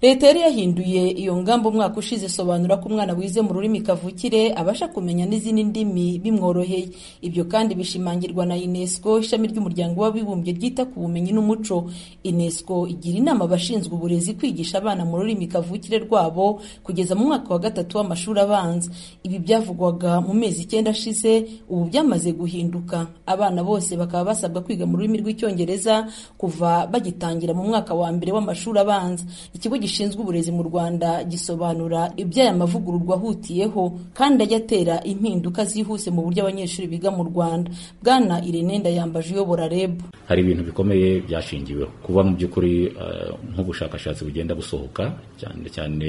leta yari yahinduye iyo ngamba umwaka ushize isobanura ko umwana wize mu rurimi kavukire abasha kumenya n'izindi ndimi bimworoheye ibyo kandi bishimangirwa na unesco ishami ry'umuryango w'abibumbye ryita ku bumenyi n'umuco unesco igira inama abashinzwe uburezi kwigisha abana mu rurimi kavukire rwabo kugeza mu mwaka wa gatatu w'amashuri abanza ibi byavugwaga mu mezi icyenda ashize ubu byamaze guhinduka abana bose bakaba basabwa kwiga mu rurimi rw'icyongereza kuva bagitangira mu mwaka wa mbere w'amashuri abanza ikigo gishinzwe uburezi mu Rwanda gisobanura iby'aya mavugururwa ahutiyeho kandi ajya atera impinduka zihuse mu buryo abanyeshuri biga mu Rwanda bwana Irene Ndayambaje uyobora REB hari ibintu bikomeye byashingiweho kuba mu by'ukuri uh, nk'ubushakashatsi bugenda busohoka cyane cyane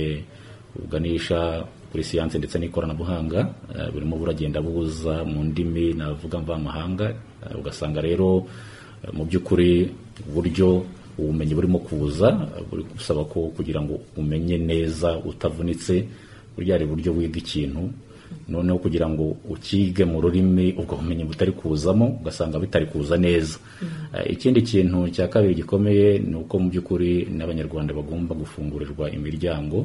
buganisha kuri siyanse ndetse n'ikoranabuhanga uh, burimo buragenda buza mu ndimi navuga mvamahanga uh, ugasanga rero mu by'ukuri uburyo ubumenyi burimo kuza buri gusaba ko kugira ngo umenye neza utavunitse burya hari uburyo wiga ikintu noneho kugira ngo ukige mu rurimi ubwo bumenyi butari kuzamo ugasanga bitari kuza neza ikindi kintu cya kabiri gikomeye ni uko mu by'ukuri n'abanyarwanda bagomba gufungurirwa imiryango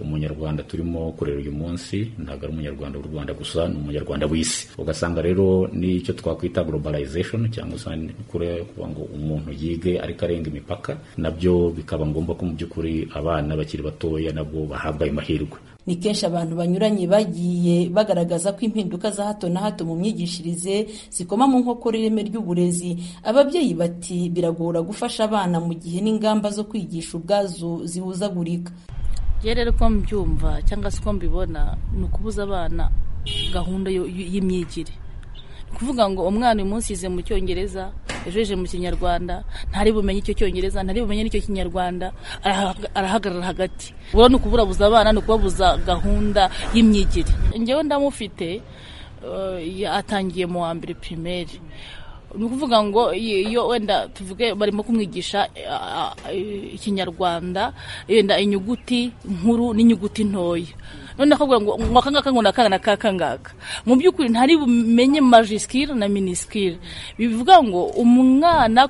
umunyarwanda turimo kurera uyu munsi ntabwo ari umunyarwanda w'u rwanda gusa ni umunyarwanda w'isi ugasanga rero n'icyo twakwita globalization cyangwa se kuvuga ngo umuntu yige ariko arenga imipaka nabyo bikaba ngombwa ko mu by'ukuri abana bakiri batoya nabwo bahabwa amahirwe ni kenshi abantu banyuranye bagiye bagaragaza ko impinduka za hato na hato mu myigishirize zikoma mu nkokora ireme ry'uburezi ababyeyi bati biragora gufasha abana mu gihe n'ingamba zo kwigisha ubwazo zibuzagurika rero uko mbyumva cyangwa se uko mbibona ni ukubuza abana gahunda y'imyigire ni ukuvuga ngo umwana uyu munsi yize mu cyongereza ejo yeje mu kinyarwanda ntari bumenye icyo cyongereza ntari bumenye n'icyo kinyarwanda arahagarara hagati ubona ni ukuburabuza abana ni ukubabuza gahunda y'imyigire ngewe ndamufite atangiye mu wa mbere pirimeri ni ukuvuga ngo iyo wenda tuvuge barimo kumwigisha ikinyarwanda yenda inyuguti nkuru n'inyuguti ntoya none akabwira ngo ngo akangaka ngo nakanga nakaka ngaka mu by'ukuri ntari bumenye majisikiri na minisikiri bivuga ngo umwana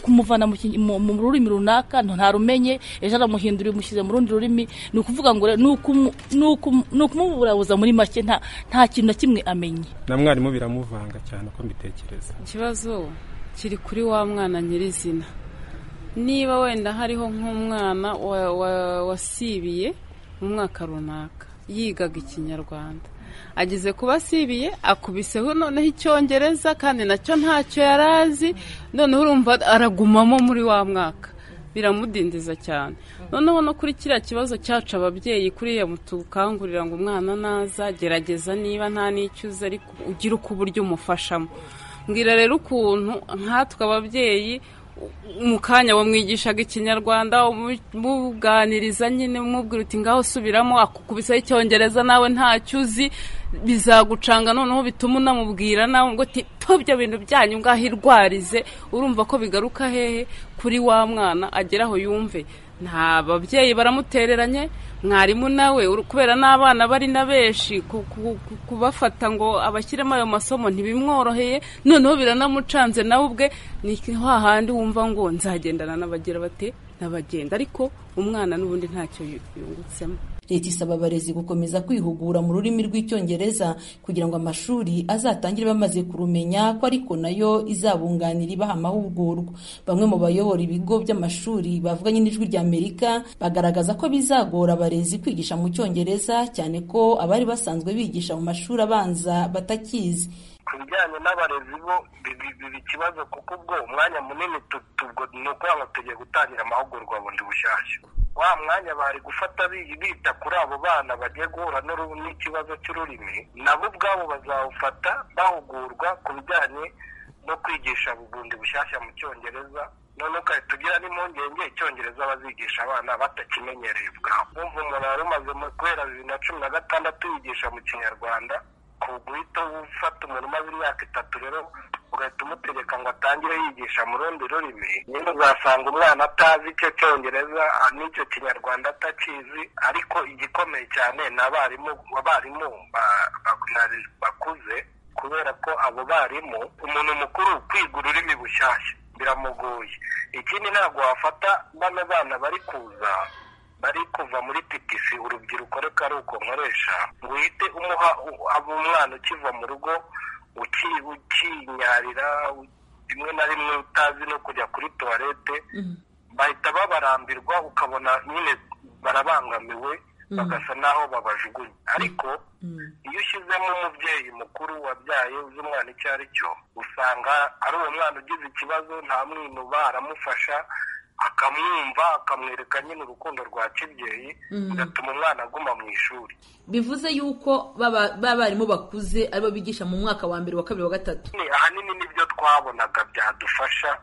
kumuvana mu rurimi runaka ntarumenye ejo aramuhindura umushyize mu rundi rurimi ni ukuvuga ngo ni ukumuburabuza muri make nta kintu na kimwe amenye na mwarimu biramuvanga cyane uko mbitekereza ikibazo kiri kuri wa mwana nyirizina niba wenda hariho nk'umwana wasibiye mu mwaka runaka yigaga ikinyarwanda ageze kuba asibiye akubiseho noneho icyongereza kandi nacyo ntacyo yari azi noneho urumva aragumamo muri wa mwaka biramudindiza cyane noneho no kuri kiriya kibazo cyacu ababyeyi kuriya tukangurira ngo umwana naza gerageza niba nta n'icyo uzi ariko ugire uko uburyo umufashamo mbwira rero ukuntu nkatwe ababyeyi mu kanya wamwigishaga ikinyarwanda umuganiriza nyine umubwira uti ngaho usubiramo akukubisaho icyongereza nawe ntacyo uzi bizagucanga noneho bituma unamubwira nawe ngo ibyo bintu byanyu ngaho irwarize urumva ko bigaruka hehe kuri wa mwana agera aho yumve nta babyeyi baramutereranye mwarimu nawe kubera n'abana bari na benshi kubafata ngo abashyiremo ayo masomo ntibimworoheye noneho biranamucanze nawe ubwe ni hahandi wumva ngo nzagendana n'abagira bate n'abagenda ariko umwana n'ubundi ntacyo yungutsemo leta isaba abarezi gukomeza kwihugura mu rurimi rw'icyongereza kugira ngo amashuri azatangire bamaze kurumenya ko ariko nayo izabunganira ibaha amahugurwa bamwe mu bayobora ibigo by'amashuri bavuganye n'ijwi rya amerika bagaragaza ko bizagora abarezi kwigisha mu cyongereza cyane ko abari basanzwe bigisha mu mashuri abanza batakizi ku bijyanye n'abarezi bo biba ikibazo kuko ubwo umwanya munini ni ukuvuga ngo tugiye gutangira amahugurwa bundi bushyashya wa mwanya bari gufata bita kuri abo bana bagiye guhura n'ikibazo cy'ururimi nabo ubwabo bazawufata bahugurwa ku bijyanye no kwigisha bundi bushyashya mu cyongereza none ukahita ugira n'impungenge icyongereza bazigisha abana batakimenyereye ubwabo wumva umuntu wari umaze guhera bibiri na cumi na gatandatu yigisha mu kinyarwanda guhita ufata umuntu umaze imyaka itatu rero ugahita umutegeka ngo atangire yigisha mu rundi rurimi nyine uzasanga umwana atazi icyo cyongereza n'icyo kinyarwanda atakizi ariko igikomeye cyane ni abarimu abarimu bakuze kubera ko abo barimu umuntu mukuru kwiga ururimi bushyashya biramugoye ikindi ntabwo wafata bano bana bari kuza kuva muri titisi urubyiruko reka ari uko nkoresha ngo uhite umuha u- abo umwana ukiva mu rugo uki- ukinyarira u- rimwe na rimwe utazi no kujya kuri tuwarete bahita babarambirwa ukabona nyine barabangamiwe bagasa n'aho babajugunya ariko iyo ushyizemo umubyeyi mukuru wabyaye uzi umwana icyo ari cyo usanga ari uwo mwana ugize ikibazo nta mwinuba aramufasha akamwumva akamwereka nyine urukundo rwa kibyeyi bigatuma umwana aguma mu ishuri bivuze yuko baba barimu bakuze aribo bigisha mu mwaka wa mbere wa kabiri wa gatatu Ni- ahanini nibyo twabonaga byadufasha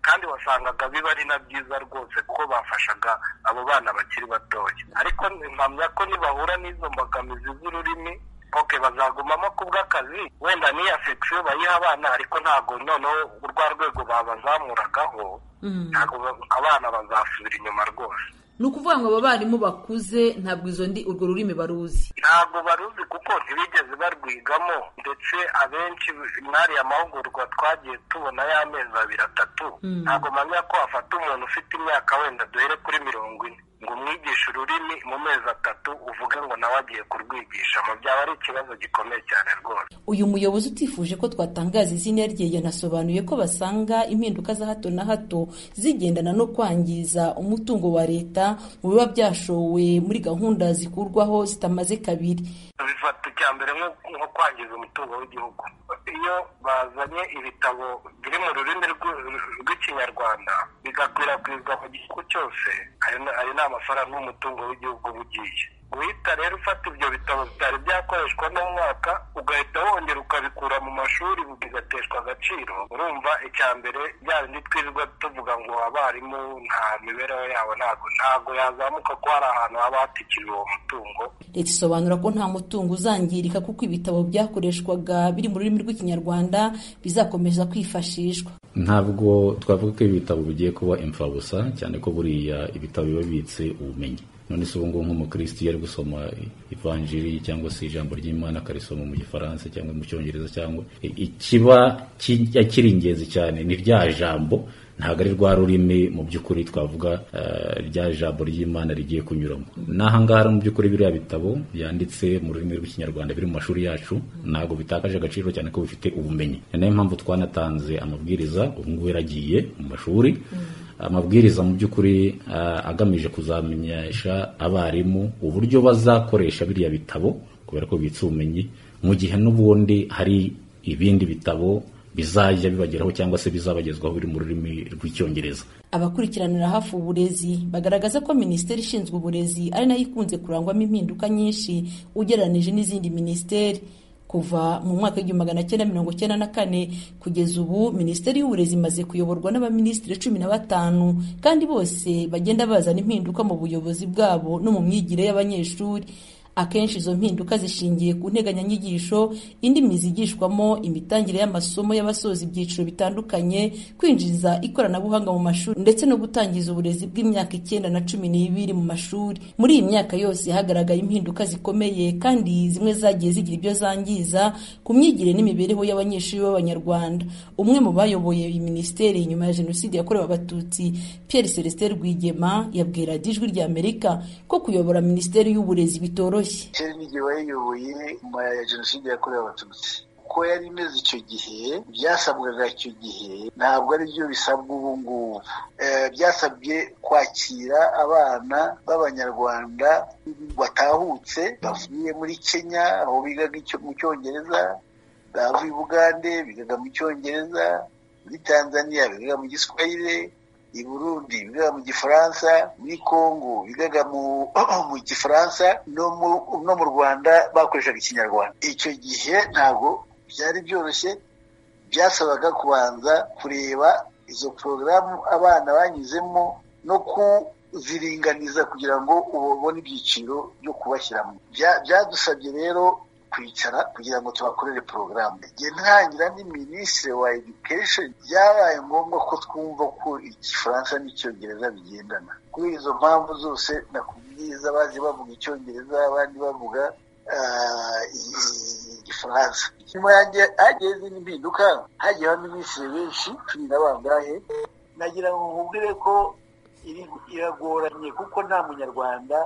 kandi wasangaga biba ari na byiza rwose kuko bafashaga abo bana bakiri batoya ariko mpamya ko nibahura n'izo mbogamizi z'ururimi ok bazagumamo kubw'akazi wenda n'iyi afekisiyo bayiha abana ariko ntabwo noneho urwa rwego babazamuragaho ntabwo ba- abana bazasubira inyuma rwose ni ukuvuga ngo abo barimu bakuze ntabwo izo ndi urwo rurimi baruzi ntabwo baruzi kuko ntibigeze barwigamo ndetse abenshi mwariya mahugurwa twagiye tubona y'amezi abiri atatu ntabwo mpamya ko wafata umuntu ufite imyaka wenda duhere kuri mirongo ine ngo umwigishe ururimi mu mezi atatu uvuge ngo nawe agiye kurwigisha mu byaba ari ikibazo gikomeye cyane rwose uyu muyobozi utifuje ko twatangaza izina rye yanasobanuye ko basanga impinduka za hato na hato zigendana no kwangiza umutungo wa leta mu biba byashowe muri gahunda zikurwaho zitamaze kabiri bifata icya mbere nko nko kwangiza umutungo w'igihugu iyo bazanye ibitabo biri mu rurimi rw'u- rw'ikinyarwanda bigakwirakwizwa mu gihugu cyose ayo ni- ayo ni amafaranga y'umutungo w'igihugu uba ugiye guhita rero ufata ibyo bitabo bitari byakoreshwa n'umwaka ugahita wongera ukabikura mu mashuri bigateshwa agaciro urumva icya mbere bya bindi twirirwa tuvuga ngo abarimu nta mibereho yabo ntabwo ntabwo yazamuka ko hari ahantu haba hatikijwe uwo mutungo leta isobanura ko nta mutungo uzangirika kuko ibitabo byakoreshwaga biri mu rurimi rw'ikinyarwanda bizakomeza kwifashishwa ntabwo twavuga ko ibi bitabo bigiye kuba imfabusa cyane ko buriya ibitabo biba bibitse ubumenyi none se ubu ngubu nk'umukirisitu iyo ari gusoma ivanjiri cyangwa se ijambo ry'imana akarisoma mu gifaransa cyangwa mu cyongereza cyangwa i- ikiba kijya kiri ingenzi cyane ni rya jambo ntabwo ari rwa rurimi mu by'ukuri twavuga eh, rya jambo ry'imana rigiye kunyuramo n'aha ngaha rero mu by'ukuri biriya bitabo byanditse mu rurimi rw'ikinyarwanda biri mu mashuri yacu ntabwo bitakaje agaciro cyane ko bifite ubumenyi ni nayo mpamvu twanatanze amabwiriza ubu ngubu yaragiye mu mashuri amabwiriza mu by'ukuri eh, agamije kuzamenyesha abarimu uburyo bazakoresha biriya bitabo kubera ko bibitse ubumenyi mu gihe n'ubundi hari ibindi bitabo bizajya bibageraho cyangwa se bizabagezwaho biri mu rurimi rw'icyongereza abakurikiranira hafi uburezi bagaragaza ko minisiteri ishinzwe uburezi ari nayo ikunze kurangwamo impinduka nyinshi ugereranije n'izindi minisiteri kuva mu mwaka w'igihumbi magana cyenda mirongo cyenda na kane kugeza ubu minisiteri y'uburezi imaze kuyoborwa n'abaminisitiri cumi na batanu kandi bose bagenda bazana impinduka mu buyobozi bwabo no mu myigire y'abanyeshuri akenshi izo mpinduka zishingiye ku nteganyanyigisho indimi zigishwamo imitangire y'amasomo y'abasoza ibyiciro bitandukanye kwinjiza ikoranabuhanga mu mashuri ndetse no gutangiza uburezi bw'imyaka icyenda na cumi n'ibiri mu mashuri muri iyi myaka yose hagaragaye impinduka zikomeye kandi zimwe zagiye zigira ibyo zangiza ku myigire n'imibereho y'abanyeshuri b'abanyarwanda umwe mu bayoboye iyi minisiteri nyuma ya jenoside yakorewe abatutsi pierre celestin rwigema yabwira ijwi ry'amerika ko kuyobora minisiteri y'uburezi bitoroshye kera n'igihe wayiyoboye nyuma ya jenoside yakorewe abatutsi uko yari imeze icyo gihe byasabwaga icyo gihe ntabwo ari byo bisabwa ubu ngubu Eh, byasabye kwakira abana b'abanyarwanda batahutse bavuye muri kenya aho bigaga icyo- mu cyongereza bavuye i bugande bigaga mu cyongereza muri tanzania bigaga mu giswahili i burundi bigaga mu gifaransa muri congo bigaga mu mu gifaransa no mu no mu rwanda bakoreshaga ikinyarwanda icyo gihe ntabwo byari byoroshye byasabaga kubanza kureba izo porogaramu abana banyuzemo no kuziringaniza kugira ngo ubone ibyiciro byo kubashyiramo Bya- byadusabye rero kwicara kugira ngo tubakorere porogaramu igihe ntangira ni minisitiri wa education byabaye ngombwa ko twumva ko igifaransa n'icyongereza bigendana kuri izo mpamvu zose nakubwiza bazi bavuga icyongereza abandi bavuga ah, i- igifaransa nyuma yanjye hagiye izindi mpinduka hagiye abaminisitiri benshi cumi na bangahe nagira ngo nkubwire ko iri- iragoranye kuko nta munyarwanda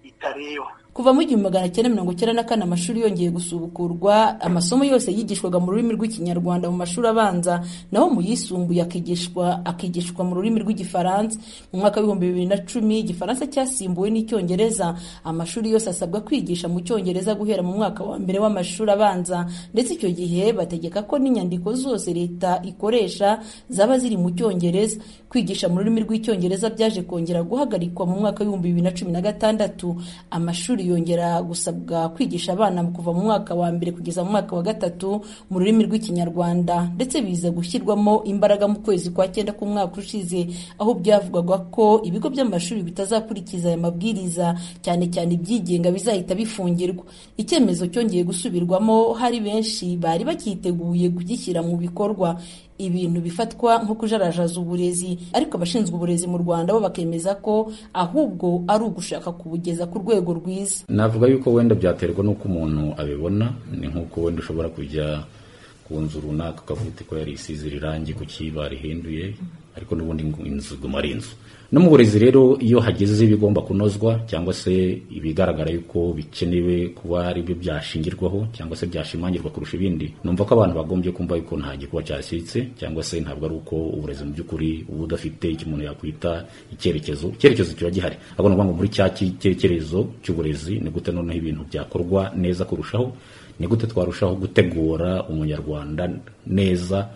itareba kuva mu igihumbi magana cyenda mirongo icyenda na kane amashuri yongeye gusubukurwa amasomo yose yigishwaga mu rurimi rw'ikinyarwanda mu mashuri abanza naho mu yisumbuye akigishwa akigishwa mu rurimi rw'igifaransa mu mwaka w'ibihumbi bibiri na cumi igifaransa cyasimbuwe n'icyongereza amashuri yose asabwa kwigisha mu cyongereza guhera mu mwaka wa mbere w'amashuri abanza ndetse icyo gihe bategeka ko n'inyandiko zose leta ikoresha zaba ziri mu cyongereza kwigisha mu rurimi rw'icyongereza byaje kongera guhagarikwa mu mwaka w'ibihumbi bibiri na cumi na gatandatu amashuri yongera gusabwa kwigisha abana kuva mu mwaka wa mbere kugeza mu mwaka wa gatatu mu rurimi rw'ikinyarwanda ndetse biza gushyirwamo imbaraga mu kwezi kwa cyenda k'umwaka ushize aho byavugwaga ko ibigo by'amashuri bitazakurikiza aya mabwiriza cyane cyane ibyigenga bizahita bifungirwa icyemezo cyongeye gusubirwamo hari benshi bari bakiteguye kugishyira mu bikorwa ibintu bifatwa nko kujarajaza uburezi ariko abashinzwe uburezi mu rwanda bo bakemeza ko ahubwo ari ugushaka kubugeza ku rwego rwiza navuga yuko wenda byaterwa n'uko umuntu abibona ni nk'uko wenda ushobora kujya ku nzu runaka ukavuga uti ko yari isize irangi ku kiba rihinduye ariko n'ubundi inzu iguma ari inzu no mu burezi rero iyo hageze ibigomba kunozwa cyangwa se ibigaragara yuko bikenewe kuba ari byo byashingirwaho cyangwa se byashimangirwa kurusha ibindi numva ko abantu bagombye kumva yuko nta gikuba cyashyitse cyangwa se ntabwo ari uko uburezi mu by'ukuri uba udafite icyo umuntu yakwita icyerekezo icyerekezo kiba gihari ahubwo ni ukuvuga ngo muri cya cyerekezo cy'uburezi ni gute noneho ibintu byakorwa neza kurushaho ni gute twarushaho gutegura umunyarwanda neza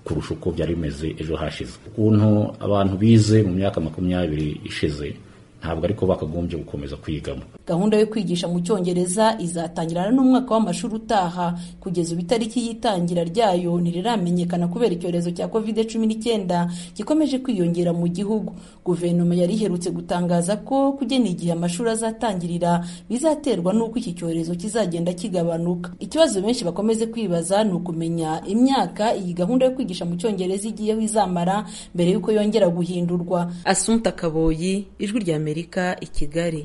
kurusha uko byari bimeze ejo hashize ukuntu abantu bize mu myaka makumyabiri ishize ntabwo ariko bakagombye gukomeza kwigamo gahunda yo kwigisha mu cyongereza izatangirana n'umwaka w'amashuri utaha kugeza ubu itariki y'itangira ryayo ntiriramenyekana kubera icyorezo cya covid cumi n'icyenda gikomeje kwiyongera mu gihugu guverinoma yari iherutse gutangaza ko kugena igihe amashuri azatangirira bizaterwa n'uko iki cyorezo kizagenda kigabanuka ikibazo benshi bakomeze kwibaza ni ukumenya imyaka iyi gahunda yo kwigisha mu cyongereza igiyeho izamara mbere y'uko yongera guhindurwa asunta kaboyi ijwi rya amerika i kigali